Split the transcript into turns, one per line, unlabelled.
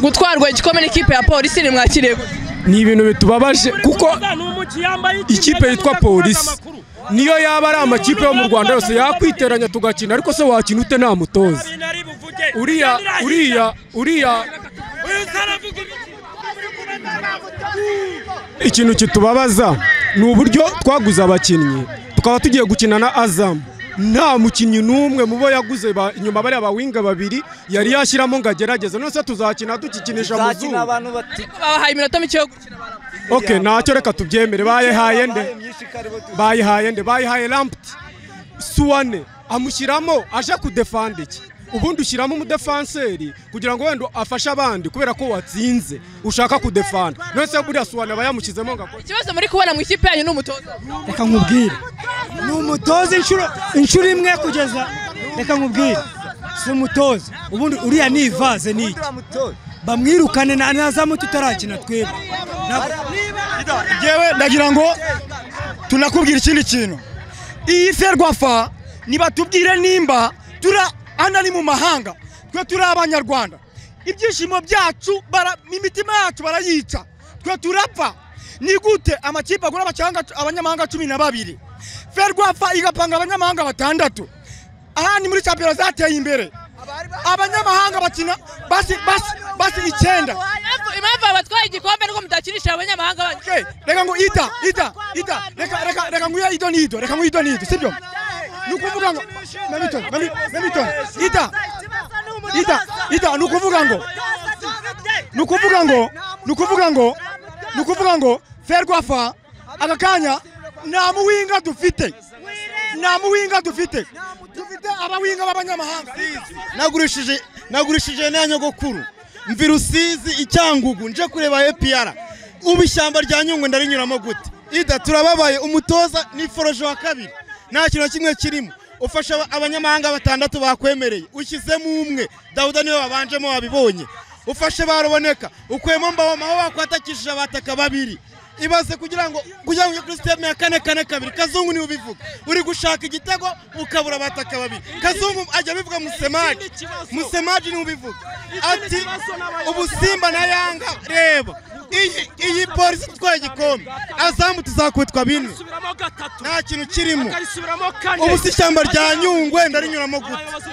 gutwarwa igikombe n'ikipe ya polisi nimwakiriye gute?
ni ibintu bitubabaje kuko ikipe yitwa polisi niyo yaba ari amakipe yo mu rwanda yose yakwiteranya tugakina ariko se wakina ute nta mutoza uriya uriya uriya ikintu kitubabaza ni uburyo twaguze abakinnyi tukaba tugiye gukina na azamu nta mukinnyi n'umwe mu bo yaguze ba- inyuma bariya bawinga babiri yari yashyiramo ngo agerageze none se tuzakina dukikinisha mu
tuzakina
zuba
abantu bati
babahaye iminota mike yo gukina
ok ntacyo reka tubyemere bayihaye nde
myinshi kare bo tu-
bayihaye nde bayihaye rampti suwane amushyiramo aje kudefanda iki ubundi ushyiramo umudefanseri kugira ngo wenda afashe abandi kubera ko watsinze ushaka kudefanda none se buriya suwane aba yamushyizemo ngo akore
ikibazo muri kubona mu ikipe yanyu ni umutoza
reka nkubwire ni umutoza inshuro inshuro imwe kugeza reka nkubwire si umutoza ubundi uriya ni ivaze ni iki
Mutoza.
bamwirukane na nazamu tutarakina twebwe Na-
yewe ndagira ngo tunakubwira ikindi kintu iyi ferwafa nibatubwire nimba turi hano ni mu mahanga twe turi abanyarwanda ibyishimo byacu bara- imitima yacu barayica twe turapfa ni gute amakipe agura abakiranga- abanyamahanga cumi na babiri ferwafa igapanga abanyamahanga batandatu aha ni muri champion zateye imbere abanyamahanga bakina basi basi basi icyenda
Impamvu- impamvu abatwaye igikombe nuko mudakinishije abanyamahanga banyu
Okay, reka ngo ita ita ita reka reka reka nguya ido nido reka nguya ido nido sibyo ni ukuvuga ngo nabitoni nabi- nabitoni ita ita ita ni ukuvuga ngo ni ukuvuga ngo ni ukuvuga ngo ni ukuvuga ngo ferwafa aka kanya nta muwinga dufite nta muwinga dufite dufite abawinga b'abanyamahanga
nagurishije nagurishije na nyogokuru mvi rusizi icyangugu nje kureba epiyara ubu ishyamba rya nyungwe ndarinyuramo gute ida turababaye umutoza ni foroje wa kabiri nta kintu na kimwe kirimo ufasha aba- abanyamahanga batandatu bakwemereye ushyizemo umwe dawuda niwe wabanjemo wabibonye ufashe baruboneka ukwemo mbaho maho bakwatakishije abataka babiri ibaze kugira ngo kugira ngo ujye kuri siteme ya kane kane kabiri kazungu niwe ubivuga uri gushaka igitego ukabura abataka babiri kazungu ajya abivuga musemaji musemaji niwe ubivuga ati ubusimba na yanga reba iyi iyi polisi itwaye igikombe azamu tuzakwitwa bine nta kintu kirimo ubu si ishyamba rya nyungwe ndarinyuramo gute